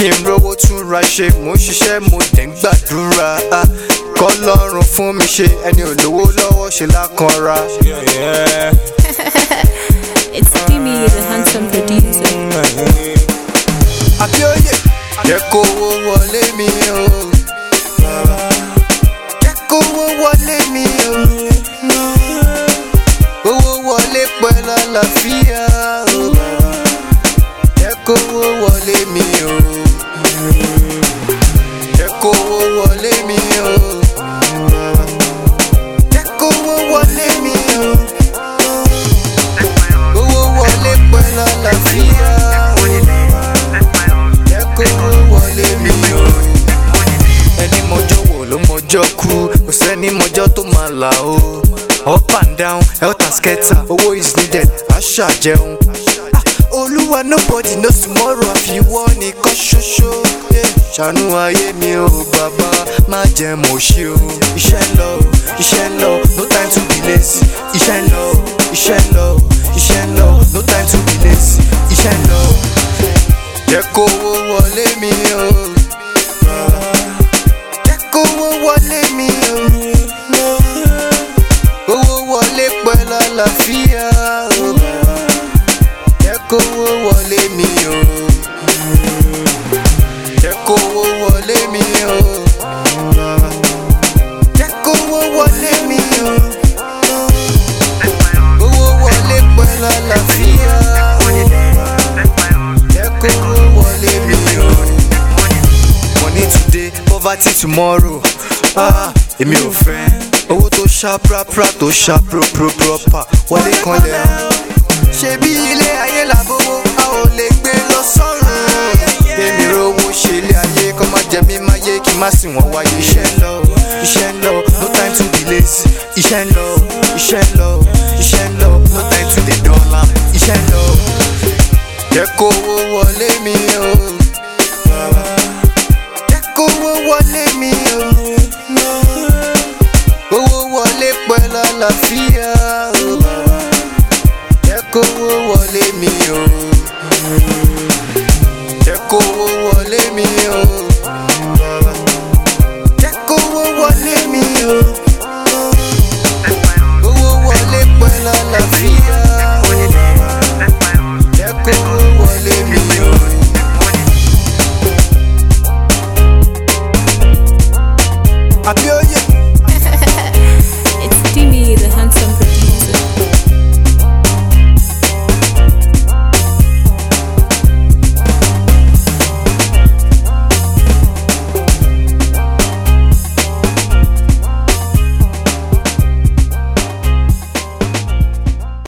kí n rówó tún ra ṣe mò ń ṣiṣẹ́ mo dẹ̀ ń gbàdúrà ah, kọ́lọ́run fún mi ṣe ẹni ò lówó lọ́wọ́ ṣe lákanra. It's Timmy, the handsome producer. Abíóyè jẹ́ kówó wọlé mi o. Jẹ́ kówó wọlé mi o. Owó wọlé pẹ̀lú àlàáfíà o. Jẹ́ kówó wọlé mi o. Jẹ́ kówó wọlé mi o. Jẹ́ kówó wọlé mi o. Owó wọlé pẹ̀lú àlàáfíà o. Jẹ́ kówó wọlé mi o. Ẹni mọjọ́ wò ló mọjọ́ kú, kò sẹ́ni mọjọ́ tó máa là o. Up and down, health and scatter, owó is needed, àṣà jẹun. Ah, Olúwa nobody knows tomorrow àfiwọ́ nìkan ṣoṣo. Yeah, Ṣàánú ayé mi o bàbá, má jẹ́ mo ṣe o. Iṣẹ́ ń lọ, iṣẹ́ ń lọ, no time to be lazy. Iṣẹ́ ń lọ, iṣẹ́ ń lọ, iṣẹ́ ń lọ, no time to be lazy. Iṣẹ́ ń lọ, jẹ́ kówó wọlé mi o. Jẹ́ kówó wọlé mi o. Owó wọlé pẹ̀lú àlàáfíà o. Jẹ́ kówó wọlé mi o. Jẹ́ kówó wọlé mi o. Jẹ́ kówó wọlé mi o. Owó wọlé pẹ̀lú àlàáfíà o. Jẹ́ kówó wọlé mi o. Money today, poverty tomorrow. Ah, èmi ò fẹ́. Owó tó ṣá prapra tó ṣá pro pro proper wọlé kan lẹ̀. Ṣebí ilé ayé làbówó, a ò lè gbé lọ sọ́run. Èmi rówó ṣe ilé ayé, kọ́ máa jẹ mí máa yé kí n má sì wọ́n wáyé. Iṣẹ́ ń lọ, iṣẹ́ ń lọ, no time to be lazy. Iṣẹ́ ń lọ, iṣẹ́ ń lọ, iṣẹ́ ń lọ, no time to dey dull am. Iṣẹ́ ń lọ, jẹ́ kówó wọlé mi o. Jẹ́ kówó wọlé mi o. Owó wọlé pẹ̀lú àlàáfíà o. Jẹ́ kówó wọlé mi o.